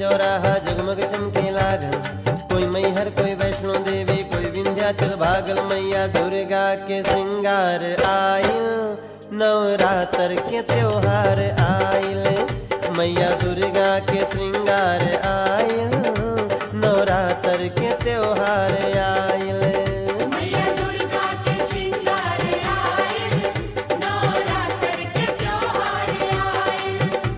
चौराहा जगमग चमके लागल कोई मैहर कोई वैष्णो देवी कोई विंध्याचल भागल मैया दुर्गा के श्रृंगार आयल नवरात्र के त्योहार आयल मैया दुर्गा के श्रृंगार आयल नवरात्र के त्योहार आयल मैया दुर्गा के श्रृंगार आए नवरात्र के त्योहार आए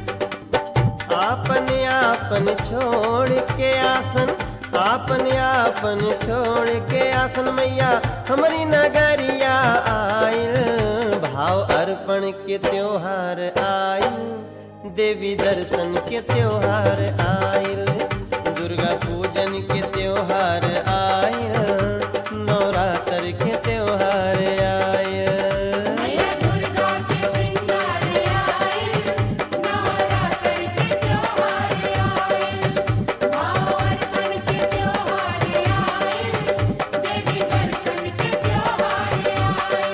आपन आपन छोड़ के आसन आपन आपन छोड़ के आसन मैया हमारी नगरिया आयल भाव अर्पण के त्योहार आयल देवी दर्शन के त्योहार आयल दुर्गा पूजन के त्योहार आयल नवरात्र के त्योहार आयल मैया दुर्गा के श्रृंगार आए नवरात्र के त्योहार आए भाव अर्पण के त्योहार आए देवी दर्शन के त्योहार आए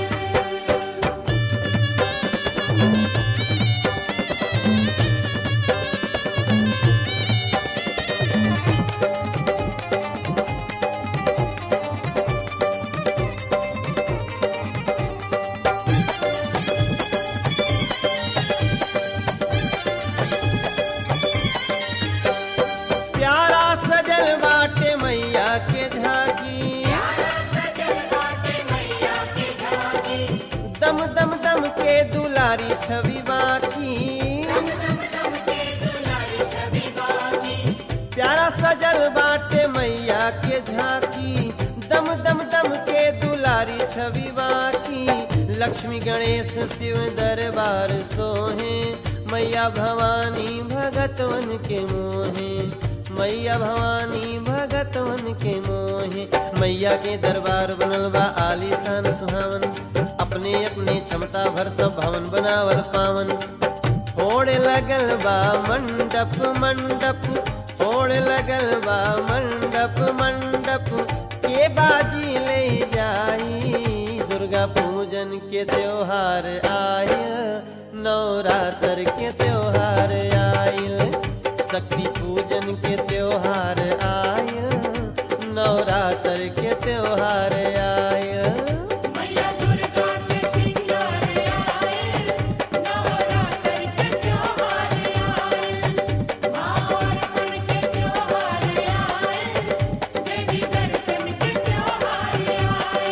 प्यारा सजल बाटे मैया के झागी सजल बाटे मैया के झागी दम दम दम के दुलारी छवि बाकी दम दम दम के दुलारी छवि बाकी प्यारा सजल बाटे मैया के झांकी दम दम दम के दुलारी छवि बाकी लक्ष्मी गणेश शिव दरबार सोहे मैया भवानी भगतवन के मोहे मैया भवानी भगतवन के मोहे मैया के दरबार बनल बा आलीशान सुहावन अपने अपने क्षमता भर सब भवन बनावल पावन ओढ़ लगल बा मंडप मंडप ओढ़ लगल बा मंडप मंडप के बाजी ले जाई दुर्गा पूजन के त्योहार आय नवरात्र के त्योहार आयल शक्ति पूजन के त्योहार आय नवरात्र के त्योहार आय मैया दुर्गा के श्रृंगार आए नवरात्र के त्योहार आए भाव अर्पण के त्योहार आए देवी दर्शन के त्योहार आए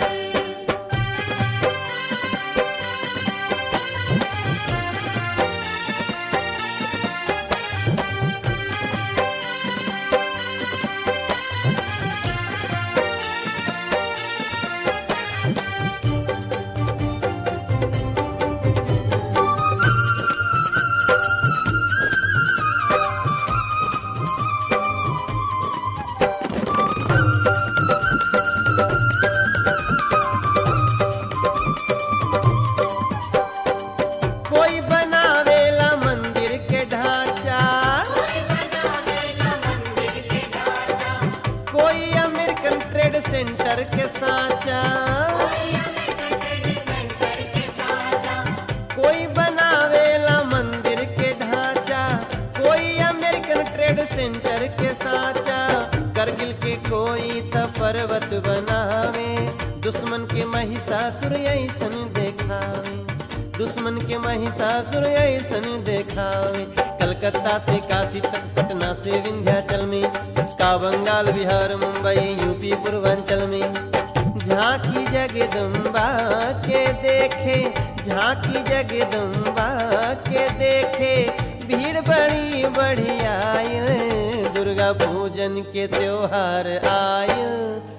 कोई बनावेला मंदिर के ढांचा कोई बनावेला मंदिर के ढांचा कोई अमेरिकन ट्रेड सेंटर के साचा कोई अमेरिकन ट्रेड सेंटर के साचा कोई बनावेला मंदिर के ढांचा कोई अमेरिकन ट्रेड सेंटर के साचा करगिल के कोई त पर्वत बनावे दुश्मन के महिषासुर ऐसन देखावे दुश्मन के महिषासुर ऐसन देखावे कलकत्ता से काशी तक पटना से विंध्याचल में का बंगाल बिहार मुंबई यूपी पूर्वांचल में झांकी जगदम्बा के देखे झांकी जगदम्बा के देखे भीड़ बड़ी बढ़ी आयल दुर्गा पूजन के त्योहार आयल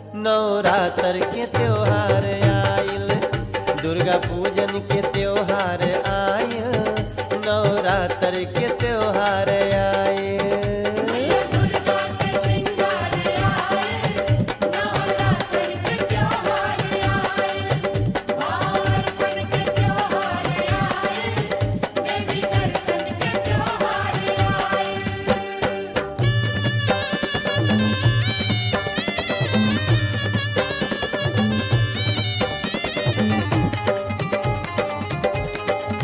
नवरात्र के त्योहार आयल दुर्गा पूजन के त्योहार आयल नवरात्र के त्योहार आयल मैया दुर्गा के श्रृंगार आए नवरात्र के त्योहार आए भाव अर्पण के त्योहार आए देवी दर्शन के त्योहार आए हाँ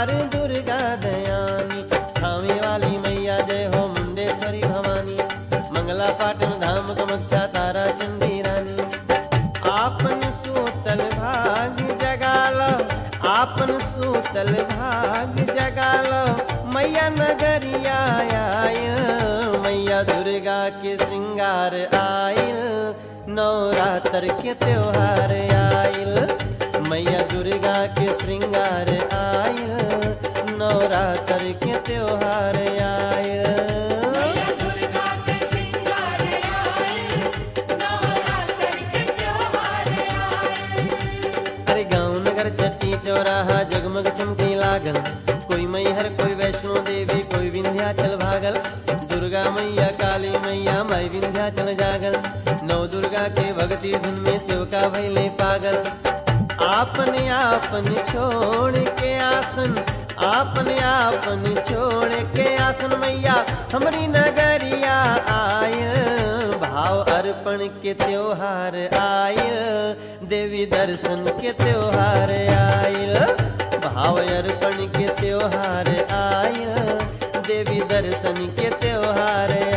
दरबार दुर्गा दयानी थामे वाली मैया जय हो मुंडेश्वरी भवानी मंगला पाटन धाम कमक्षा तारा चंडी रानी आपन सूतल भाग जगाल आपन सूतल भाग जगाल मैया नगरिया आयल मैया दुर्गा के श्रृंगार आयल नवरात्र के त्योहार आयल मैया दुर्गा के श्रृंगार आयल नवरात्र के त्योहार आयल मैया दुर्गा के श्रृंगार आए नवरात्र के त्योहार आए अरे गाँव नगर चट्टी चौराहा जगमग चमकी लागल कोई मैहर कोई वैष्णो देवी कोई विंध्याचल भागल दुर्गा मैया काली मैया माई विंध्याचल जागल नौ दुर्गा के भक्ति धुन में सेवका भैले पागल आपन आपन छोड़ के आसन आपन आपन छोड़ के आसन मैया हमरी नगरिया आय भाव अर्पण के त्योहार आयल देवी दर्शन के त्योहार आयल भाव अर्पण के त्योहार आयल देवी दर्शन के त्योहार